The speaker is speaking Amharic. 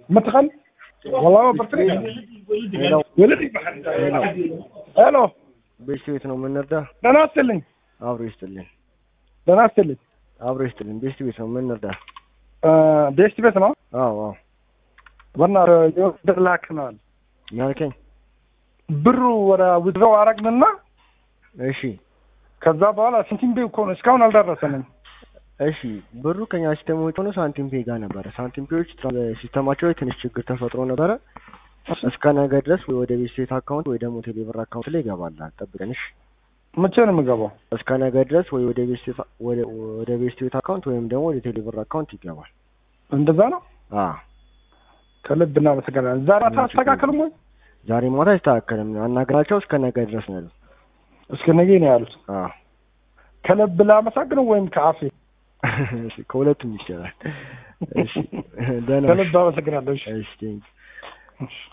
مدخل والله ما برتري ولدي ሄሎ ቤት ቤት ነው የምንረዳ። ደህና አስልኝ አብሮ ይስጥልን፣ ደህና አስልኝ አብሮ ይስጥልን። ቤት ቤት ነው የምንረዳ። ቤስት ቤት ነው አዎ አዎ። በእናትህ ብር ላክነዋል ያልከኝ ብሩ ወደ ውድረው አረግንና እሺ ከዛ በኋላ ሳንቲም ቤ እኮ ነው እስካሁን አልደረሰንም እሺ ብሩ ከኛ ሲስተም ውጭ ሆኖ ሳንቲም ፔ ጋር ነበረ። ሳንቲም ፔዎች ሲስተማቸው ላይ ትንሽ ችግር ተፈጥሮ ነበረ። እስከ ነገ ድረስ ወይ ወደ ቤት ስቴት አካውንት ወይ ደግሞ ቴሌብር አካውንት ላይ ይገባል። ጠብቀን እሺ። መቼ ነው የምገባው እስከ ነገ ድረስ ወይ ወደ ቤት ስቴት ወደ ወደ ቤት ስቴት አካውንት ወይም ደግሞ ወደ ቴሌብር አካውንት ይገባል። እንደዛ ነው አ ከልብ እናመሰግናለን ዛሬ አታስተካክልም ወይ ዛሬ ማታ አይስተካከልም። አናገራቸው እስከ ነገ ድረስ ነው ያሉት። እስከ ነገ ነው ያሉት አ ከልብ ላመሰግነው ወይም ከአፌ እሺ ከሁለቱም ይቻላል። እሺ ደህና ከልብ አመሰግናለሁ እሺ እሺ ቴንክ